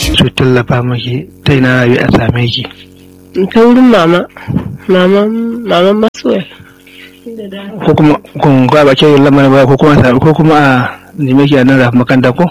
su tallafa maki ta ina rabi a same ki ta wurin mama mama mama masoya ko kuma kun ga ba ke lamarin ba ko kuma ko kuma a neme ki a nan rafin makaranta ko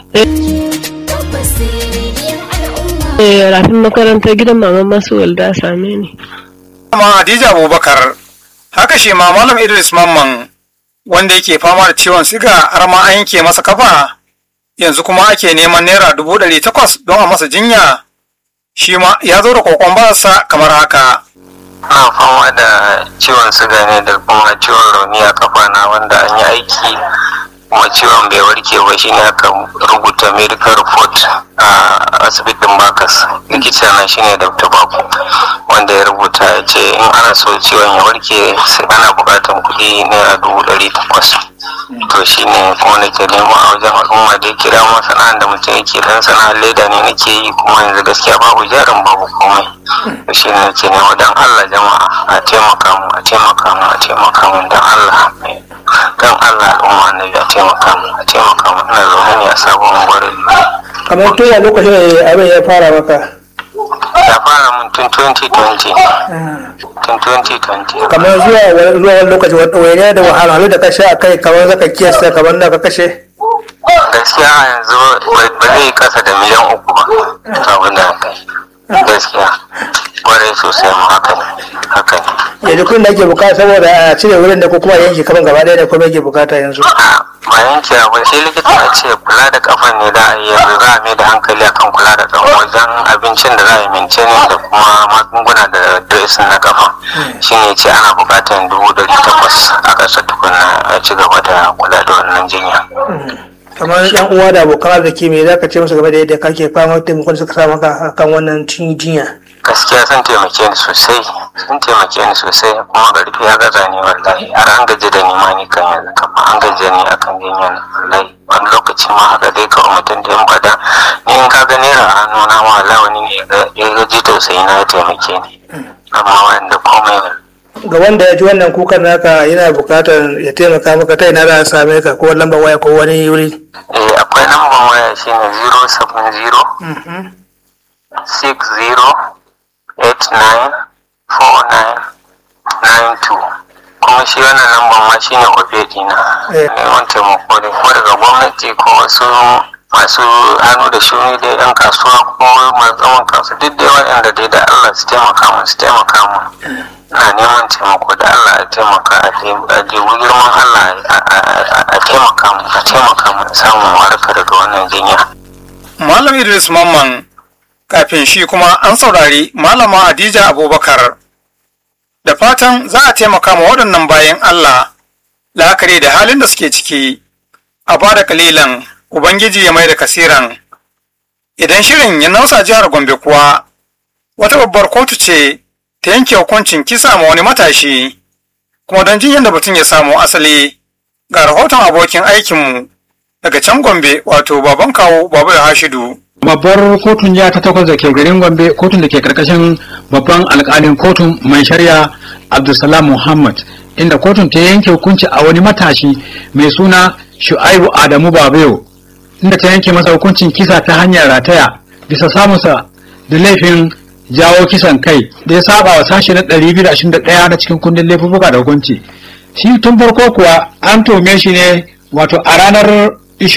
eh rafin makaranta gidan mama masoya da same ni Mama Hadija Abubakar haka shi ma Malam Idris Mamman wanda yake fama da ciwon siga har ma an yanke masa kafa yanzu kuma ake neman naira dubu ɗari takwas don a masa jinya shi ma ya zo da kokon barasa kamar haka. na fama da ciwon suga ne da kuma ciwon rauni a kafa na wanda an yi aiki kuma ciwon bai warke ba shine aka rubuta medical report a asibitin bakas likita na shine dr babu wanda ya rubuta ya ce in ana so ciwon ya warke sai ana buƙatar kuɗi naira dubu ɗari takwas to shine kuma nake nema a wajen al'umma da ya kira ma sana'ar da mutum yake dan sana'ar leda ne nake yi kuma yanzu gaskiya babu jarin babu komai to shine nake nema dan Allah jama'a a taimaka mu a taimaka mu a taimaka mu dan Allah dan Allah al'umma ne a taimaka mu a taimaka mu ina zaune ne a sabon gwarin kamar tun a lokacin da abin ya fara maka ya fara mun tun 2020 tun 2020 kamar zuwa zuwa wani lokaci wani da wahalhalu da ka sha a kai kamar zaka kiyasta kamar da ka kashe gaskiya yanzu ba zai kasa da miliyan uku ba abin da kai gaskiya kwarai sosai mu haka ne haka ne yanzu kun da ake bukata saboda a cire wurin da ko kuma yanke kaman gaba ɗaya da kuma yake bukata yanzu a ba yanke ba sai likita ya ce kula da kafan ne da a yi yanzu za a mai da hankali akan kula da kafan wajen abincin da za a yi maintaining da kuma magunguna da dressing na kafan shi ne ce ana bukatar dubu ɗari takwas a ƙasa tukuna a ci gaba da kula da wannan jinya kamar yan uwa da abokan arziki me za ka ce musu game da yadda kake fama taimakon suka sa maka akan wannan cin jinya gaskiya sun taimake ni sosai sun taimake ni sosai kuma ƙarfi ya gaza ni wallahi har an gaji da ni ma ni kan yanzu kama an gaji ni akan jinya na wallahi wani lokaci ma haka dai kawai mutum da yan bada ni in ka ga naira a hannu na ma wallahi wani ne ya gaji tausayi na ya taimake ni amma wanda komai ga wanda ya ji wannan kukan naka yana bukatar ya taimaka maka ta ina za a same ka ko lambar waya ko wani wuri eh akwai lambar waya shine 070 60 894992 kuma shi wannan lambar ma shi ne obedi na neman taimako ne ko daga gwamnati ko wasu masu hannu da shuni da yan kasuwa ko masu zaman kansu duk dai waɗanda dai da Allah su taimaka mu su taimaka mu na neman taimako da Allah a taimaka a debu girman Allah a taimaka mu a taimaka mu samun warka daga wannan jinya. Malam Idris Mamman kafin shi kuma an saurari malama Hadija Abubakar da fatan za a taimaka ma waɗannan bayan Allah la'akari da halin da suke ciki a ba da kalilan Ubangiji ya mai da kasiran idan shirin ya nausa jihar Gombe kuwa wata babbar kotu ce ta yanke hukuncin kisa ma wani matashi kuma don jin yadda batun ya samu asali ga rahoton abokin aikinmu daga can Gombe wato baban kawo babu da Hashidu. babbar kotun jiha ta takwas da ke garin gombe kotun da ke karkashin babban alkalin kotun mai shari'a abdulsalam muhammad inda kotun ta yanke hukunci a wani matashi mai suna shu'aibu adamu babayo inda ta yanke masa hukuncin kisa ta hanyar rataya bisa samunsa da laifin jawo kisan kai da ya saba wa sashe na 221 na cikin kundin laifuka da hukunci shi tun farko kuwa an tome shi ne wato a ranar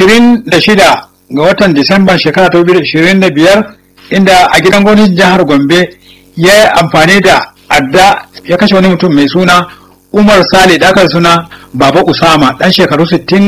26 ga watan Disamba shekara ta biyar inda a gidan gwamnatin jihar Gombe ya yi amfani da adda ya kashe wani mutum mai suna Umar Sale da aka suna Baba Usama dan shekaru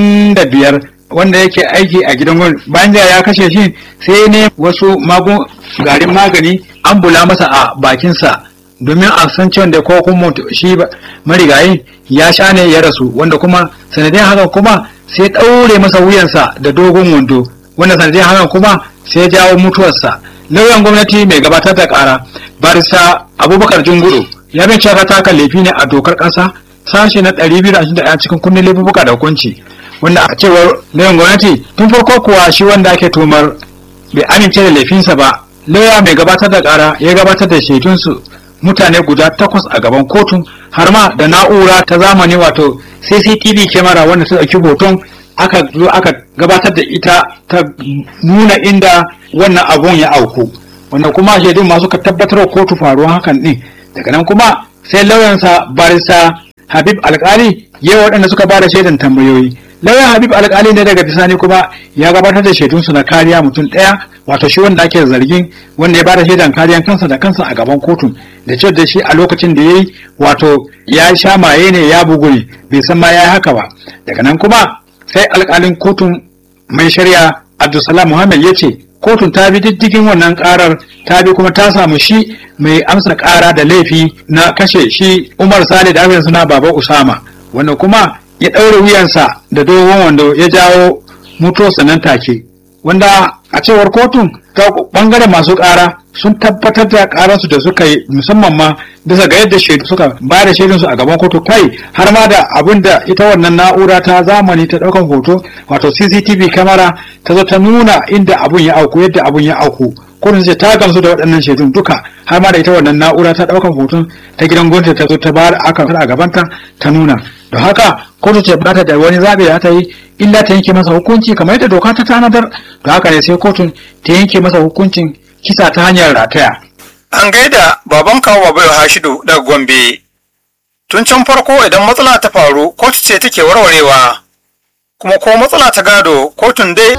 65 wanda yake aiki a gidan gwamnati bayan da ya kashe shi sai ne wasu magun garin magani an bula masa a bakinsa domin a san cewa da ko kuma shi marigayi ya sha ne ya rasu wanda kuma sanadin haka kuma sai ɗaure masa wuyansa da dogon wando wanda sanadin hakan kuma sai jawo mutuwarsa lauyan gwamnati mai gabatar da kara barista abubakar junguru ya bin cewa ta kan laifi ne a dokar ƙasa sashe na 221 cikin kundin laifuka da hukunci wanda a cewar lauyan gwamnati tun farko kuwa shi wanda ake tumar bai amince da laifinsa ba lauya mai gabatar da kara ya gabatar da shaidunsu mutane guda takwas a gaban kotun har ma da na'ura ta zamani wato cctv kyamara wanda ta ɗauki hoton aka zo aka gabatar da ita ta nuna inda wannan abun ya auku wanda kuma shaidun masu ka tabbatar kotu faruwan hakan din daga nan kuma sai lauyansa barista habib alkali ya waɗanda suka ba da shaidan tambayoyi lauyan habib alkali ne daga bisani kuma ya gabatar da shaidunsu na kariya mutum ɗaya wato shi wanda ake zargin wanda ya ba da shaidan kariyan kansa da kansa a gaban kotun da cewa da shi a lokacin da ya yi wato ya sha maye ne ya bugu ne bai san ma ya yi haka ba daga nan kuma sai alkalin kotun mai shari'a abdulsalam muhammad ya ce kotun ta bi diddigin wannan karar ta bi kuma ta samu shi mai amsa kara da laifi na kashe shi umar sale da abin suna baba usama wanda kuma ya ɗaure wuyansa da dogon wanda ya jawo mutuwarsa nan take wanda a cewar kotun ta bangaren masu kara sun tabbatar da kararsu da suka yi musamman ma bisa ga yadda shaidu suka ba da shaidunsu a gaban kotu kai har ma da abin da ita wannan na'ura ta zamani ta daukan hoto wato cctv kamera ta zo ta nuna inda abun ya auku yadda abun ya auku kotun ce ta gamsu da waɗannan shaidun duka har ma da ita wannan na'ura ta daukan hoton ta gidan gwamnati ta zo ta ba aka a gabanta ta nuna don haka kotu ce ba ta da wani zaɓe da ta yi illa ta yanke masa hukunci kamar yadda doka ta tanadar da haka ne sai kotun ta yanke masa hukuncin kisa ta hanyar rataya. An gaida baban kawo Babayo Hashidu daga Gombe. Tun can farko idan matsala ta faru kotu ce take warwarewa, kuma ko matsala ta gado kotun dai